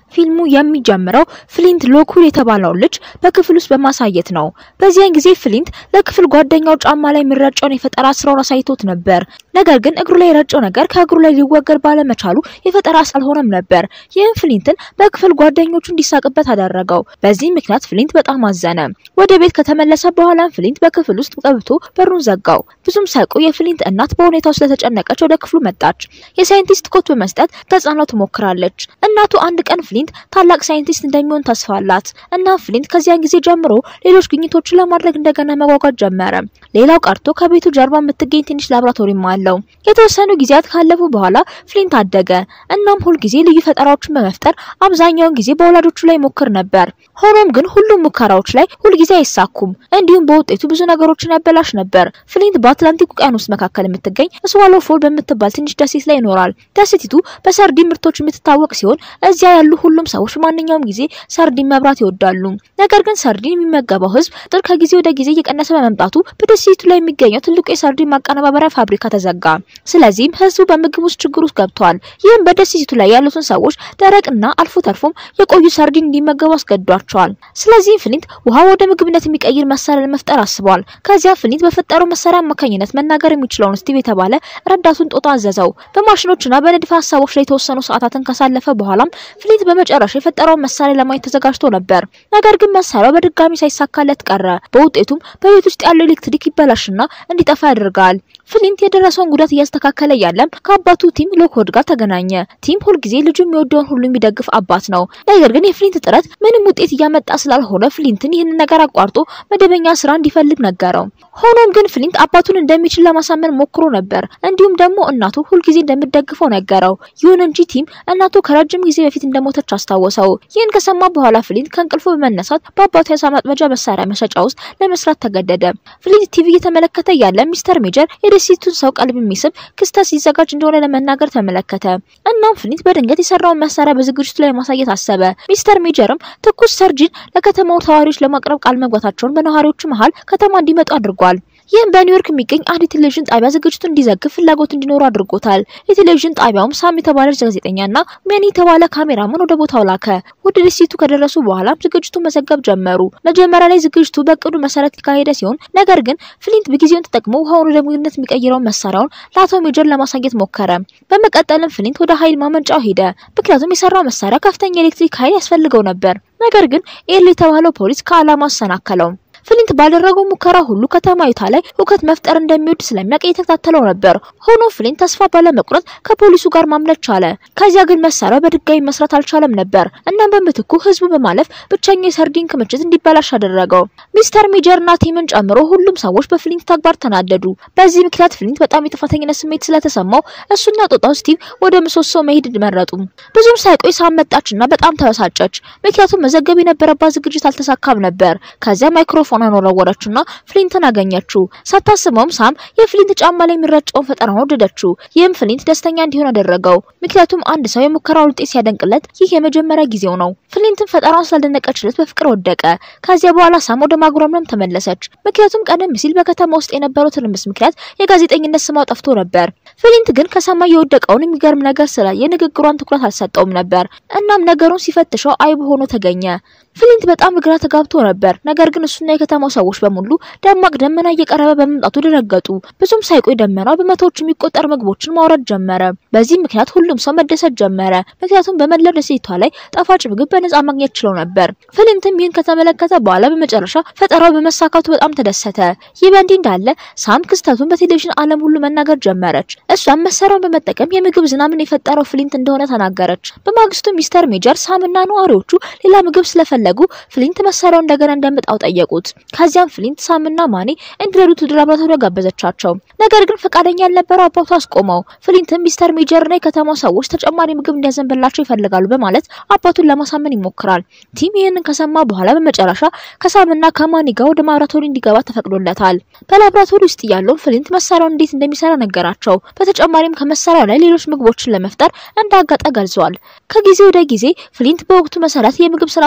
ፊልሙ የሚጀምረው ፍሊንት ሎኩል የተባለውን ልጅ በክፍል ውስጥ በማሳየት ነው። በዚያን ጊዜ ፍሊንት ለክፍል ጓደኛው ጫማ ላይ የሚረጨውን የፈጠራ ስራውን አሳይቶት ነበር። ነገር ግን እግሩ ላይ የረጨው ነገር ከእግሩ ላይ ሊወገድ ባለመቻሉ የፈጠራ አልሆነም ነበር። ይህም ፍሊንትን በክፍል ጓደኞቹ እንዲሳቅበት አደረገው። በዚህ ምክንያት ፍሊንት በጣም አዘነ። ወደ ቤት ከተመለሰ በኋላም ፍሊንት በክፍል ውስጥ ገብቶ በሩን ዘጋው። ብዙም ሳይቆይ የፍሊንት እናት በሁኔታው ስለተጨነቀች ወደ ክፍሉ መጣች። የሳይንቲስት ኮት በመስጠት ተጽዕኖ ትሞክራለች። እናቱ አንድ ቀን ፍሊንት ታላቅ ሳይንቲስት እንደሚሆን ተስፋ አላት እና ፍሊንት ከዚያን ጊዜ ጀምሮ ሌሎች ግኝቶችን ለማድረግ እንደገና መጓጓት ጀመረ። ሌላው ቀርቶ ከቤቱ ጀርባ የምትገኝ ትንሽ ላብራቶሪም አለው። የተወሰኑ ጊዜያት ካለፉ በኋላ ፍሊንት አደገ። እናም ሁልጊዜ ልዩ ፈጠራዎችን በመፍጠር አብዛኛውን ጊዜ በወላጆቹ ላይ ሞክር ነበር። ሆኖም ግን ሁሉም ሙከራዎች ላይ ሁልጊዜ አይሳኩም። እንዲሁም በውጤቱ ብዙ ነገሮችን ያበላሽ ነበር። ፍሊንት በአትላንቲክ ውቅያኖስ መካከል የምትገኝ ስዋሎ ፎል በምትባል ትንሽ ደሴት ላይ ይኖራል። ደሴቲቱ በሰርዲን ምርቶች የምትታወቅ ሲሆን እዚያ ያሉ ሁሉም ሰዎች ማንኛውም ጊዜ ሰርዲን መብራት ይወዳሉ። ነገር ግን ሰርዲን የሚመገበው ሕዝብ ቁጥር ከጊዜ ወደ ጊዜ እየቀነሰ በመምጣቱ በደሴቲቱ ላይ የሚገኘው ትልቁ የሰርዲን ማቀነባበሪያ ፋብሪካ ተዘጋ። ስለዚህም ሕዝቡ በምግብ ውስጥ ችግር ውስጥ ገብቷል። ይህም በደሴቲቱ ላይ ያሉትን ሰዎች ደረቅና አልፎ ተርፎም የቆዩ ሰርዲን እንዲመገቡ አስገድዷቸዋል። ስለዚህም ፍሊንት ውሃ ወደ ምግብነት የሚቀይር መሳሪያ ለመፍጠር አስቧል። ከዚያ ፍሊንት በፈጠረው መሳሪያ አማካኝነት መናገር የሚችለውን ስቲቭ የተባለ ረዳቱን ጦጣ አዘዘው። በማሽኖችና በንድፈ ሀሳቦች ላይ የተወሰኑ ሰዓታትን ካሳለፈ በኋላም ፍሊንት በመጨረሻ የፈጠረውን መሳሪያ ለማየት ተዘጋጅቶ ነበር። ነገር ግን መሳሪያው በድጋሚ ሳይሳካለት ቀረ። በውጤቱም በቤት ውስጥ ያለው ኤሌክትሪክ ይበላሽና እንዲጠፋ ያደርጋል። ፍሊንት የደረሰውን ጉዳት እያስተካከለ ያለም ከአባቱ ቲም ሎክውድ ጋር ተገናኘ። ቲም ሁልጊዜ ልጁ የሚወደውን ሁሉ የሚደግፍ አባት ነው። ነገር ግን የፍሊንት ጥረት ምንም ውጤት እያመጣ ስላልሆነ ፍሊንትን ይህንን ነገር አቋርጦ መደበኛ ስራ እንዲፈልግ ነገረው። ሆኖም ግን ፍሊንት አባቱን እንደሚችል ለማሳመን ሞክሮ ነበር። እንዲሁም ደግሞ እናቱ ሁልጊዜ እንደምትደግፈው ነገረው። ይሁን እንጂ ቲም እናቱ ከረጅም ጊዜ በፊት እንደሞተች አስታወሰው። ይህን ከሰማ በኋላ ፍሊንት ከእንቅልፉ በመነሳት በአባቱ የአሳ ማጥመጃ መሳሪያ መሸጫ ውስጥ ለመስራት ተገደደ። ፍሊንት ቲቪ እየተመለከተ ያለ ሚስተር ሜጀር የደሴቱን ሰው ቀልብ የሚስብ ክስተት ሲዘጋጅ እንደሆነ ለመናገር ተመለከተ። እናም ፍሊንት በድንገት የሰራውን መሳሪያ በዝግጅቱ ላይ ማሳየት አሰበ። ሚስተር ሜጀርም ትኩስ ሰርጂን ለከተማው ተዋሪዎች ለማቅረብ ቃል መግባታቸውን በነዋሪዎቹ መሀል ከተማ እንዲመጡ አድርጓል። ይህም በኒውዮርክ የሚገኝ አንድ የቴሌቪዥን ጣቢያ ዝግጅቱ እንዲዘግብ ፍላጎት እንዲኖሩ አድርጎታል። የቴሌቪዥን ጣቢያውም ሳም የተባለች ጋዜጠኛና ሜኒ የተባለ ካሜራማን ወደ ቦታው ላከ። ወደ ደሴቱ ከደረሱ በኋላም ዝግጅቱ መዘገብ ጀመሩ። መጀመሪያ ላይ ዝግጅቱ በእቅዱ መሰረት የተካሄደ ሲሆን ነገር ግን ፍሊንት በጊዜውን ተጠቅሞ ውሃውን ወደ ምግብነት የሚቀይረውን መሳሪያውን ለአቶ ሜጀር ለማሳየት ሞከረ። በመቀጠልም ፍሊንት ወደ ኃይል ማመንጫው ሄደ። ምክንያቱም የሰራው መሳሪያ ከፍተኛ ኤሌክትሪክ ኃይል ያስፈልገው ነበር። ነገር ግን ኤል የተባለው ፖሊስ ከዓላማ አሰናከለው። ፍሊንት ባደረገው ሙከራ ሁሉ ከተማይቷ ላይ ሁከት መፍጠር እንደሚወድ ስለሚያውቅ እየተከታተለው ነበር። ሆኖ ፍሊንት ተስፋ ባለመቁረጥ ከፖሊሱ ጋር ማምለጥ ቻለ። ከዚያ ግን መሳሪያው በድጋሚ መስራት አልቻለም ነበር። እናም በምትኩ ህዝቡ በማለፍ ብቸኛው የሰርዲን ክምችት እንዲበላሽ አደረገው። ሚስተር ሜጀርና ቲምን ጨምሮ ሁሉም ሰዎች በፍሊንት ተግባር ተናደዱ። በዚህ ምክንያት ፍሊንት በጣም የጥፋተኝነት ስሜት ስለተሰማው እሱና ጦጣው ስቲቭ ወደ ምሰሶ መሄድ መረጡ። ብዙም ሳይቆይ ሳም መጣችና በጣም ተበሳጨች። ምክንያቱም መዘገብ የነበረባት ዝግጅት አልተሳካም ነበር። ከዚያ ማይክሮፎን ፎናን ወረወረችና ፍሊንትን አገኘችው። ሳታስበውም ሳም የፍሊንት ጫማ ላይ የሚረጨውን ፈጠራውን ወደደችው። ይህም ፍሊንት ደስተኛ እንዲሆን አደረገው። ምክንያቱም አንድ ሰው የሙከራውን ውጤት ሲያደንቅለት ይህ የመጀመሪያ ጊዜው ነው። ፍሊንትን ፈጠራውን ስላልደነቀችለት በፍቅር ወደቀ። ከዚያ በኋላ ሳም ወደ ማጉረምረም ተመለሰች። ምክንያቱም ቀደም ሲል በከተማ ውስጥ የነበረው ትርምስ ምክንያት የጋዜጠኝነት ስሟ ጠፍቶ ነበር። ፍሊንት ግን ከሰማይ የወደቀውን የሚገርም ነገር ስላየ ንግግሯን ትኩረት አልሰጠውም ነበር። እናም ነገሩን ሲፈትሸው አይብ ሆኖ ተገኘ። ፍሊንት በጣም ግራ ተጋብቶ ነበር። ነገር ግን እሱና የከተማው ሰዎች በሙሉ ደማቅ ደመና እየቀረበ በመምጣቱ ደነገጡ። ብዙም ሳይቆይ ደመናው በመቶዎች የሚቆጠር ምግቦችን ማውረድ ጀመረ። በዚህ ምክንያት ሁሉም ሰው መደሰት ጀመረ። ምክንያቱም በመላው ደሴቷ ላይ ጣፋጭ ምግብ በነጻ ማግኘት ችለው ነበር። ፍሊንትም ይህን ከተመለከተ በኋላ በመጨረሻ ፈጠራው በመሳካቱ በጣም ተደሰተ። ይህ በእንዲህ እንዳለ ሳም ክስተቱን በቴሌቪዥን ዓለም ሁሉ መናገር ጀመረች። እሷም መሳሪያውን በመጠቀም የምግብ ዝናብን የፈጠረው ፍሊንት እንደሆነ ተናገረች። በማግስቱ ሚስተር ሜጀር ሳምና ነዋሪዎቹ ሌላ ምግብ ስለፈለጉ ፍሊንት መሳሪያውን እንደገና እንዲያመጣው ጠየቁት። ከዚያም ፍሊንት ሳምና ማኔ እንዲረዱት ወደ ላብራቶሪ ጋበዘቻቸው። ነገር ግን ፈቃደኛ ያልነበረው አባቱ አስቆመው። ፍሊንትም ሚስተር ሜጀርና የከተማው ሰዎች ተጨማሪ ምግብ እንዲያዘንብላቸው ይፈልጋሉ በማለት አባቱን ለማሳመን ይሞክራል። ቲም ይህንን ከሰማ በኋላ በመጨረሻ ከሳምና ከማኒ ጋር ወደ ላብራቶሪ እንዲገባ ተፈቅዶለታል። በላብራቶሪ ውስጥ ያለውን ፍሊንት መሳሪያውን እንዴት እንደሚሰራ ነገራቸው። በተጨማሪም ከመሳሪያው ላይ ሌሎች ምግቦችን ለመፍጠር እንዳጋጠ ገልጿል። ከጊዜ ወደ ጊዜ ፍሊንት በወቅቱ መሰረት የምግብ ስርዓቱን ቀየረ።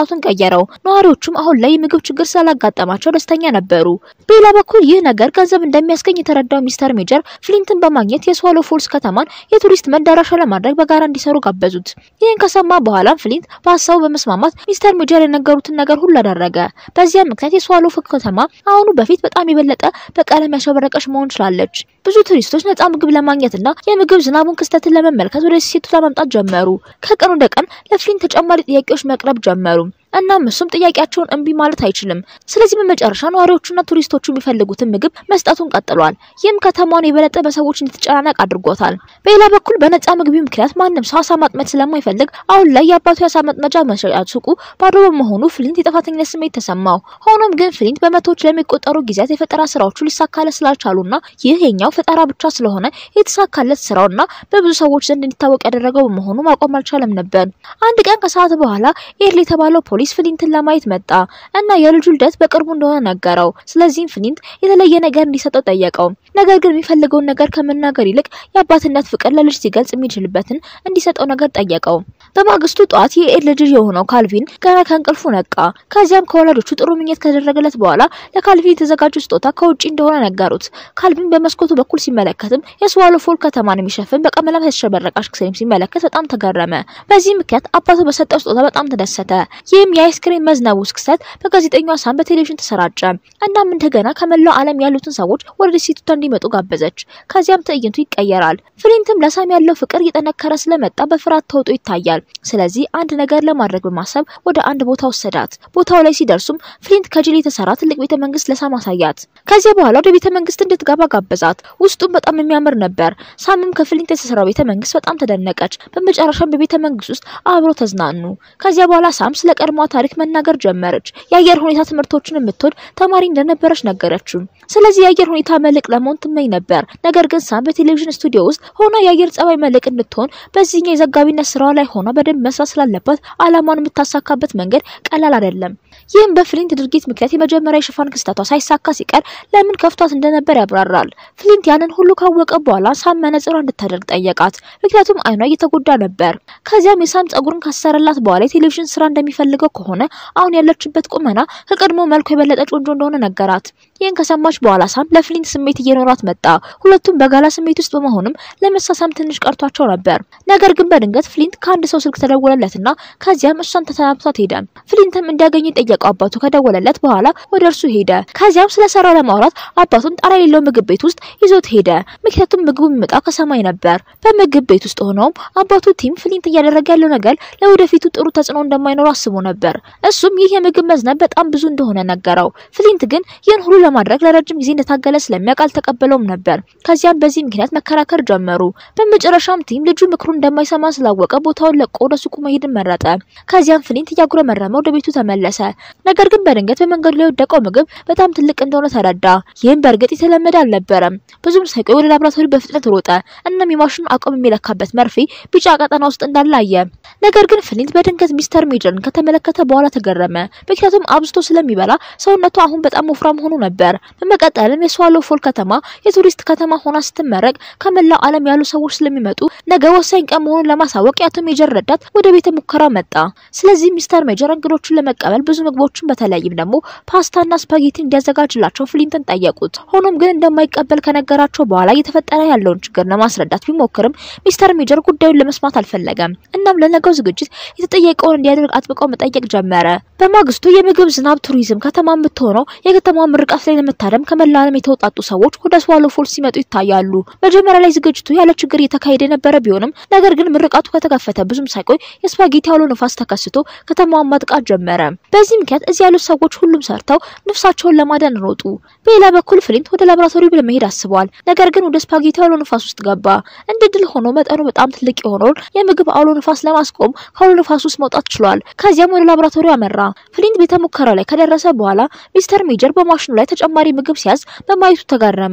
የተቀየረው። ነዋሪዎቹም አሁን ላይ የምግብ ችግር ስላላጋጠማቸው ደስተኛ ነበሩ። በሌላ በኩል ይህ ነገር ገንዘብ እንደሚያስገኝ የተረዳው ሚስተር ሜጀር ፍሊንትን በማግኘት የስዋሎ ፎልስ ከተማን የቱሪስት መዳረሻ ለማድረግ በጋራ እንዲሰሩ ጋበዙት። ይህን ከሰማ በኋላም ፍሊንት በሀሳቡ በመስማማት ሚስተር ሜጀር የነገሩትን ነገር ሁሉ አደረገ። በዚያም ምክንያት የስዋሎ ከተማ አሁኑ በፊት በጣም የበለጠ በቀለም ያሸበረቀች መሆን ችላለች። ብዙ ቱሪስቶች ነጻ ምግብ ለማግኘትና የምግብ ዝናቡን ክስተትን ለመመልከት ወደ ደሴቱ ለመምጣት ጀመሩ። ከቀን ወደ ቀን ለፍሊንት ተጨማሪ ጥያቄዎች መቅረብ ጀመሩ። እናም እሱም ጥያቄያቸውን እምቢ ማለት አይችልም። ስለዚህ በመጨረሻ ነዋሪዎቹና ቱሪስቶቹ የሚፈልጉትን ምግብ መስጠቱን ቀጥሏል። ይህም ከተማውን የበለጠ በሰዎች እንድትጨናነቅ አድርጎታል። በሌላ በኩል በነጻ ምግቢ ምክንያት ማንም ሰው አሳ ማጥመድ ስለማይፈልግ አሁን ላይ የአባቱ የአሳ መጥመጃ መሸጫ ሱቁ ባዶ በመሆኑ ፍሊንት የጥፋተኝነት ስሜት ተሰማው። ሆኖም ግን ፍሊንት በመቶዎች ለሚቆጠሩ ጊዜያት የፈጠራ ስራዎቹ ሊሳካለት ስላልቻሉና ይህ የኛው ፈጠራ ብቻ ስለሆነ የተሳካለት ስራውና በብዙ ሰዎች ዘንድ እንዲታወቅ ያደረገው በመሆኑ ማቆም አልቻለም ነበር። አንድ ቀን ከሰዓት በኋላ ኤርል የተባለው ፖሊስ ፍሊንትን ለማየት መጣ እና የልጁ ልደት በቅርቡ እንደሆነ ነገረው። ስለዚህም ፍሊንት የተለየ ነገር እንዲሰጠው ጠየቀው። ነገር ግን የሚፈልገውን ነገር ከመናገር ይልቅ የአባትነት ፍቅር ለልጅ ሲገልጽ የሚችልበትን እንዲሰጠው ነገር ጠየቀው። በማግስቱ ጠዋት የኤድ ልጅ የሆነው ካልቪን ገና ከእንቅልፉ ነቃ። ከዚያም ከወላጆቹ ጥሩ ምኞት ከተደረገለት በኋላ ለካልቪን የተዘጋጀ ስጦታ ከውጭ እንደሆነ ነገሩት። ካልቪን በመስኮቱ በኩል ሲመለከትም የስዋሎ ፎል ከተማን የሚሸፍን በቀለማት የተሸበረቀ አሽክሬም ሲመለከት በጣም ተገረመ። በዚህ ምክንያት አባቱ በሰጠው ስጦታ በጣም ተደሰተ። ይህም የአይስክሬም መዝነቡ ክስተት በጋዜጠኛዋ ሳም በቴሌቪዥን ተሰራጨ። እናም እንደገና ከመላው ዓለም ያሉትን ሰዎች ወደ ደሴቲቷ እንዲመጡ ጋበዘች። ከዚያም ትዕይንቱ ይቀየራል። ፍሊንትም ለሳም ያለው ፍቅር እየጠነከረ ስለመጣ በፍርሃት ተውጦ ይታያል። ስለዚህ አንድ ነገር ለማድረግ በማሰብ ወደ አንድ ቦታ ወሰዳት። ቦታው ላይ ሲደርሱም ፍሊንት ከጅል የተሰራ ትልቅ ቤተ መንግስት ለሳም አሳያት። ከዚያ በኋላ ወደ ቤተ መንግስት እንድትገባ ጋበዛት። ውስጡም በጣም የሚያምር ነበር። ሳምም ከፍሊንት የተሰራው ቤተ መንግስት በጣም ተደነቀች። በመጨረሻም በቤተ መንግስት ውስጥ አብሮ ተዝናኑ። ከዚያ በኋላ ሳም ስለ ቀድሞ ታሪክ መናገር ጀመረች። የአየር ሁኔታ ትምህርቶችን የምትወድ ተማሪ እንደነበረች ነገረችው። ስለዚህ የአየር ሁኔታ መልቅ ለመሆን ትመኝ ነበር። ነገር ግን ሳም በቴሌቪዥን ስቱዲዮ ውስጥ ሆና የአየር ጸባይ መልቅ እንድትሆን በዚህኛው የዘጋቢነት ስራዋ ላይ ሆና በደንብ መስራት ስላለባት አላማውን የምታሳካበት መንገድ ቀላል አይደለም። ይህም በፍሊንት ድርጊት ምክንያት የመጀመሪያ የሽፋን ክስተቷ ሳይሳካ ሲቀር ለምን ከፍቷት እንደነበር ያብራራል። ፍሊንት ያንን ሁሉ ካወቀ በኋላ ሳም መነጽሯ እንድታደርግ ጠየቃት፣ ምክንያቱም አይኗ እየተጎዳ ነበር። ከዚያም የሳም ጸጉርን ካሰረላት በኋላ የቴሌቪዥን ስራ እንደሚፈልገው ከሆነ አሁን ያለችበት ቁመና ከቀድሞ መልኩ የበለጠች ቆንጆ እንደሆነ ነገራት። ይህን ከሰማች በኋላ ሳም ለፍሊንት ስሜት እየኖራት መጣ። ሁለቱም በጋላ ስሜት ውስጥ በመሆንም ለመሳሳም ትንሽ ቀርቷቸው ነበር። ነገር ግን በድንገት ፍሊንት ከአንድ ሰው ስልክ ተደወለለትና ከዚያም እሷን ተሰናብቷት ሄደ። ፍሊንትም እንዲያገኝ ጠየቀው። አባቱ ከደወለለት በኋላ ወደ እርሱ ሄደ። ከዚያም ስለ ስራው ለማውራት አባቱን ጣራ የሌለው ምግብ ቤት ውስጥ ይዞት ሄደ። ምክንያቱም ምግቡ የሚመጣው ከሰማይ ነበር። በምግብ ቤት ውስጥ ሆነውም አባቱ ቲም ፍሊንት እያደረገ ያለው ነገር ለወደፊቱ ጥሩ ተጽዕኖ እንደማይኖረው አስቦ ነበር። እሱም ይህ የምግብ መዝነብ በጣም ብዙ እንደሆነ ነገረው። ፍሊንት ግን ይህን ሁሉ ለማድረግ ለረጅም ጊዜ እንደታገለ ስለሚያውቅ አልተቀበለውም ነበር። ከዚያም በዚህ ምክንያት መከራከር ጀመሩ። በመጨረሻም ቲም ልጁ ምክሩን እንደማይሰማ ስላወቀ ቦታውን ለቆ ወደ ሱቁ መሄድን መረጠ። ከዚያም ፍሊንት እያጉረመረመ ወደ ቤቱ ተመለሰ። ነገር ግን በድንገት በመንገዱ ላይ የወደቀው ምግብ በጣም ትልቅ እንደሆነ ተረዳ። ይህም በእርግጥ የተለመደ አልነበረም። ብዙም ሳይቆይ ወደ ላብራቶሪ በፍጥነት ሮጠ። እናም የማሽኑ አቅም የሚለካበት መርፌ ቢጫ ቀጠና ውስጥ እንዳለ አየ። ነገር ግን ፍሊንት በድንገት ሚስተር ሜጀርን ከተመለከተ በኋላ ተገረመ። ምክንያቱም አብዝቶ ስለሚበላ ሰውነቱ አሁን በጣም ወፍራም ሆኖ ነበር። በመቀጠልም የስዋሎ ፎል ከተማ የቱሪስት ከተማ ሆና ስትመረቅ ከመላው ዓለም ያሉ ሰዎች ስለሚመጡ ነገ ወሳኝ ቀን መሆኑን ለማሳወቅ የአቶ ሜጀር ረዳት ወደ ቤተ ሙከራ መጣ። ስለዚህ ሚስተር ሜጀር እንግዶቹን ለመቀበል ብዙ ምግቦችን በተለይም ደግሞ ፓስታና ስፓጌቲ እንዲያዘጋጅላቸው ፍሊንትን ጠየቁት። ሆኖም ግን እንደማይቀበል ከነገራቸው በኋላ እየተፈጠረ ያለውን ችግር ለማስረዳት ቢሞክርም ሚስተር ሜጀር ጉዳዩን ለመስማት አልፈለገም። እናም ለነገው ዝግጅት የተጠየቀውን እንዲያደርግ አጥብቀው መጠየቅ ጀመረ። በማግስቱ የምግብ ዝናብ ቱሪዝም ከተማ የምትሆነው የከተማዋ ምርቃት ላይ ለመታደም ከመላው ዓለም የተውጣጡ ሰዎች ወደ ስዋሎ ፎልስ ሲመጡ ይታያሉ። መጀመሪያ ላይ ዝግጅቱ ያለ ችግር እየተካሄደ የነበረ ቢሆንም ነገር ግን ምርቃቱ ከተከፈተ ብዙም ሳይቆይ የስፓጌቲ አውሎ ንፋስ ተከስቶ ከተማዋን ማጥቃት ጀመረ። በዚህ ምክንያት እዚህ ያሉት ሰዎች ሁሉም ሰርተው ነፍሳቸውን ለማዳን ሮጡ። በሌላ በኩል ፍሊንት ወደ ላቦራቶሪ ለመሄድ አስቧል። ነገር ግን ወደ ስፓጌቲ አውሎ ንፋስ ውስጥ ገባ። እንደ ድል ሆኖ መጠኑ በጣም ትልቅ የሆነውን የምግብ አውሎ ንፋስ ለማስቆም ከአውሎ ንፋስ ውስጥ መውጣት ችሏል። ከዚያም ወደ ላቦራቶሪ አመራ። ፍሊንት ቤተ ሙከራ ላይ ከደረሰ በኋላ ሚስተር ሜጀር በማሽኑ ላይ ተጨማሪ ምግብ ሲያዝ በማየቱ ተጋረመ።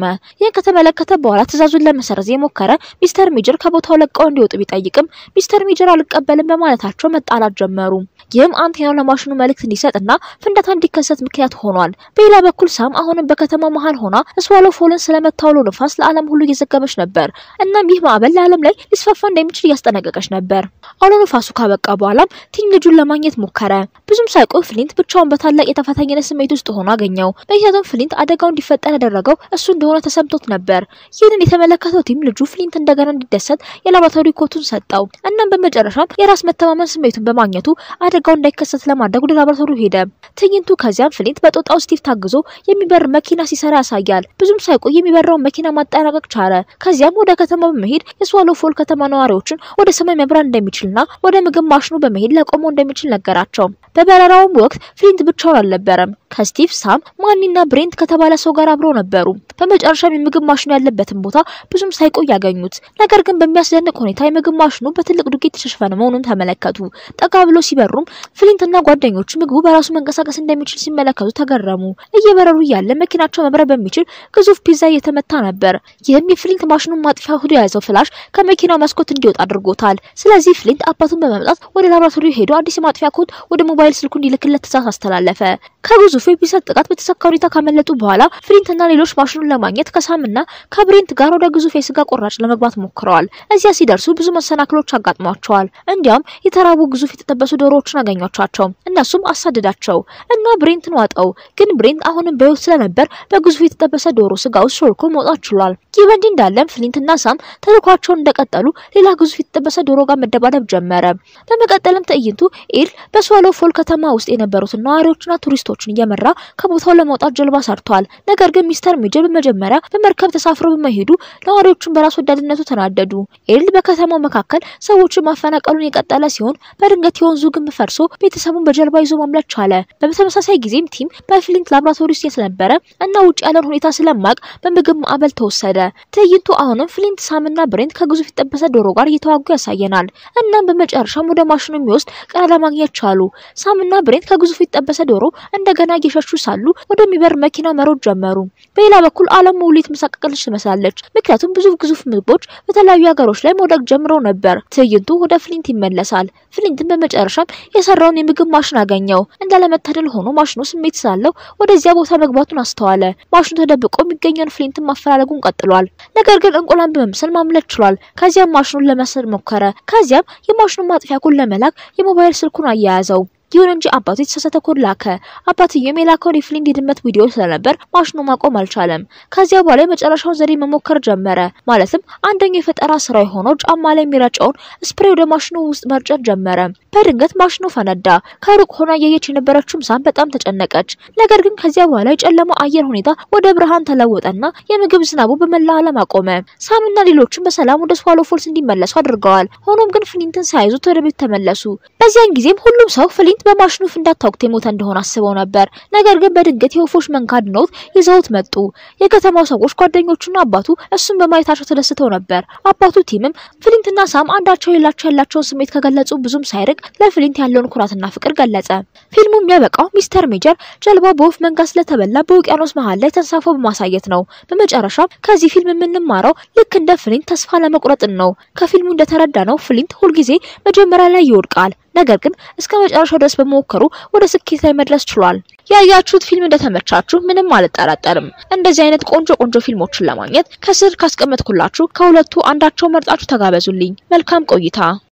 ተጠቀመ። ይህን ከተመለከተ በኋላ ትዕዛዙን ለመሰረዝ የሞከረ ሚስተር ሜጀር ከቦታው ለቀው እንዲወጡ ቢጠይቅም ሚስተር ሜጀር አልቀበልም በማለታቸው መጣላት ጀመሩ። ይህም አንቴናው ለማሽኑ መልእክት እንዲሰጥና ፍንዳታ እንዲከሰት ምክንያት ሆኗል። በሌላ በኩል ሳም አሁንም በከተማው መሀል ሆና ስዋሎ ፎልን ስለመታው አውሎ ንፋስ ለዓለም ሁሉ እየዘገበች ነበር። እናም ይህ ማዕበል ለዓለም ላይ ሊስፋፋ እንደሚችል እያስጠነቀቀች ነበር። አውሎ ንፋሱ ካበቃ በኋላም ቲም ልጁን ለማግኘት ሞከረ። ብዙም ሳይቆይ ፍሊንት ብቻውን በታላቅ የተፈታኝነት ስሜት ውስጥ ሆኖ አገኘው። ምክንያቱም ፍሊንት አደጋው እንዲፈጠር ያደረገው እሱ እንደሆነ ተሰምቶት ነበር። ይህንን የተመለከተው ቲም ልጁ ፍሊንት እንደገና እንዲደሰት የላቦራቶሪ ኮቱን ሰጠው። እናም በመጨረሻም የራስ መተማመን ስሜቱን በማግኘቱ አደጋው እንዳይከሰት ለማድረግ ወደ ላቦራቶሪ ሄደ። ትዕይንቱ ከዚያም ፍሊንት በጦጣው ስቲቭ ታግዞ የሚበር መኪና ሲሰራ ያሳያል። ብዙም ሳይቆይ የሚበራውን መኪና ማጠናቀቅ ቻለ። ከዚያም ወደ ከተማ በመሄድ የስዋሎ ፎል ከተማ ነዋሪዎችን ወደ ሰማይ መብራት እንደሚችልና ወደ ምግብ ማሽኑ በመሄድ ሊያቆመው እንደሚችል ነገራቸው። በበረራውም ወቅት ፍሊንት ብቻውን አልነበረም። ከስቲቭ፣ ሳም፣ ማኒና ብሬንት ከተባለ ሰው ጋር አብረው ነበሩ። በመጨረሻም የምግብ ማሽኑ ያለበትን ቦታ ብዙም ሳይቆይ ያገኙት። ነገር ግን በሚያስደንቅ ሁኔታ የምግብ ማሽኑ በትልቅ ዱቄት የተሸፈነ መሆኑን ተመለከቱ። ጠጋ ብሎ ሲበሩም ፍሊንትና ጓደኞቹ ምግቡ በራሱ መንቀሳቀስ እንደሚችል ሲመለከቱ ተገረሙ። እየበረሩ እያለ መኪናቸው መብረር በሚችል ግዙፍ ፒዛ እየተመታ ነበር። ይህም የፍሊንት ማሽኑን ማጥፊያ ሆዶ የያዘው ፍላሽ ከመኪናው መስኮት እንዲወጣ አድርጎታል። ስለዚህ ፍሊንት አባቱን በመምጣት ወደ ላቦራቶሪ ሄዶ አዲስ የማጥፊያ ኮድ ወደ ሞባይል ስልኩ እንዲልክለት ትዕዛዝ አስተላለፈ። ከግዙፉ የፒሰት ጥቃት በተሳካ ሁኔታ ካመለጡ በኋላ ፍሊንትና ሌሎች ማሽኑን ለማግኘት ከሳምና ከብሬንት ጋር ወደ ግዙፍ የስጋ ቆራጭ ለመግባት ሞክረዋል። እዚያ ሲደርሱ ብዙ መሰናክሎች አጋጥሟቸዋል። እንዲያም የተራቡ ግዙፍ የተጠበሱ ዶሮዎችን አገኟቸው። እነሱም አሳደዳቸው እና ብሬንትን ዋጠው። ግን ብሬንት አሁንም በሕይወት ስለነበር በግዙፍ የተጠበሰ ዶሮ ስጋ ውስጥ ሾልኮ መውጣት ችሏል። ይህ በእንዲህ እንዳለም ፍሊንትና ሳም ተልኳቸውን እንደቀጠሉ ሌላ ግዙፍ የተጠበሰ ዶሮ ጋር መደባደብ ጀመረ። በመቀጠልም ትዕይንቱ ኤል በስዋሎ ፎል ከተማ ውስጥ የነበሩትን ነዋሪዎችና ቱሪስቶችን እየመራ ከቦታው ለመውጣት ጀልባ ሰርቷል። ነገር ግን ሚስተር ሜጀር በመጀመሪያ በመርከብ ተሳፍሮ በመሄዱ ነዋሪዎቹን በራስ ወዳድነቱ ተናደዱ። ኤል በከተማው መካከል ሰዎችን ማፈናቀሉን የቀጠለ ሲሆን በድንገት የወንዙ ግንብ ፈርሶ ቤተሰቡን በጀልባ ይዞ ማምለጥ ቻለ። በተመሳሳይ ጊዜም ቲም በፍሊንት ላብራቶሪ ውስጥ ስለነበረ እና ውጭ ያለውን ሁኔታ ስለማቅ በምግብ ማዕበል ተወሰደ። ትዕይንቱ አሁንም ፍሊንት፣ ሳምና ብሬንት ከግዙፍ የተጠበሰ ዶሮ ጋር እየተዋጉ ያሳየናል። እናም በመጨረሻም ወደ ማሽኑ የሚወስድ ቀዳዳ ማግኘት ቻሉ። ሳምና ብሬንት ከግዙፍ የተጠበሰ ዶሮ እንደገና እየሸሹ ሳሉ ወደሚበር መኪና መሮጥ ጀመሩ። በሌላ በኩል ዓለም ሙሉ የተመሳቀለች ትመስላለች። ምክንያቱም ብዙ ግዙፍ ምግቦች በተለያዩ ሀገሮች ላይ መውደቅ ጀምረው ነበር። ትዕይንቱ ወደ ፍሊንት ይመለሳል። ፍሊንትን በመጨረሻም የሰራውን የምግብ ማሽን አገኘው። እንዳለመታደል ሆኖ ማሽኑ ስሜት ስላለው ወደዚያ ቦታ መግባቱን አስተዋለ። ማሽኑ ተደብቆ የሚገኘውን ፍሊንትን ማፈላለጉን ቀጥሏል። ነገር ግን እንቁላን በመምሰል ማምለጥ ችሏል። ከዚያም ማሽኑን ለመሰር ሞከረ። ከዚያም የማሽኑን ማጥፊያ ኮድ ለመላክ የሞባይል ስልኩን አያያዘው። ይሁን እንጂ አባቱ የተሳሳተ ኮድ ላከ። አባትየውም የላከውን የፍሊንት የድመት ቪዲዮ ስለነበር ማሽኑ ማቆም አልቻለም። ከዚያ በኋላ የመጨረሻውን ዘዴ መሞከር ጀመረ። ማለትም አንደኛው የፈጠራ ስራ የሆነው ጫማ ላይ የሚረጨውን ስፕሬ ወደ ማሽኑ ውስጥ መርጨት ጀመረ። በድንገት ማሽኑ ፈነዳ። ከሩቅ ሆና እያየች የነበረችውም ሳም በጣም ተጨነቀች። ነገር ግን ከዚያ በኋላ የጨለማው አየር ሁኔታ ወደ ብርሃን ተለወጠና የምግብ ዝናቡ በመላ ዓለም አቆመ። ሳምና ሌሎችም በሰላም ወደ ስዋሎ ፎልስ እንዲመለሱ አድርገዋል። ሆኖም ግን ፍሊንትን ሳይዙት ወደ ቤት ተመለሱ። በዚያን ጊዜም ሁሉም ሰው ፍሊንት በማሽኑ ፍንዳታ ወቅት የሞተ እንደሆነ አስበው ነበር። ነገር ግን በድንገት የወፎች መንጋ አድነውት ይዘውት መጡ። የከተማው ሰዎች ጓደኞቹና አባቱ እሱን በማየታቸው ተደስተው ነበር። አባቱ ቲምም ፍሊንትና ሳም አንዳቸው ሌላቸው ያላቸውን ስሜት ከገለጹ ብዙም ሳይርቅ ለፍሊንት ያለውን ኩራትና ፍቅር ገለጸ። ፊልሙ የሚያበቃው ሚስተር ሜጀር ጀልባ በወፍ መንጋ ስለተበላ በውቅያኖስ መሀል ላይ ተንሳፎ በማሳየት ነው። በመጨረሻም ከዚህ ፊልም የምንማረው ልክ እንደ ፍሊንት ተስፋ ለመቁረጥን ነው። ከፊልሙ እንደተረዳ ነው ፍሊንት ሁልጊዜ መጀመሪያ ላይ ይወድቃል። ነገር ግን እስከ መጨረሻው ድረስ በመሞከሩ ወደ ስኬት ላይ መድረስ ችሏል። ያያችሁት ፊልም እንደተመቻችሁ ምንም አልጠራጠርም። እንደዚህ አይነት ቆንጆ ቆንጆ ፊልሞችን ለማግኘት ከስር ካስቀመጥኩላችሁ ከሁለቱ አንዳቸው መርጣችሁ ተጋበዙልኝ። መልካም ቆይታ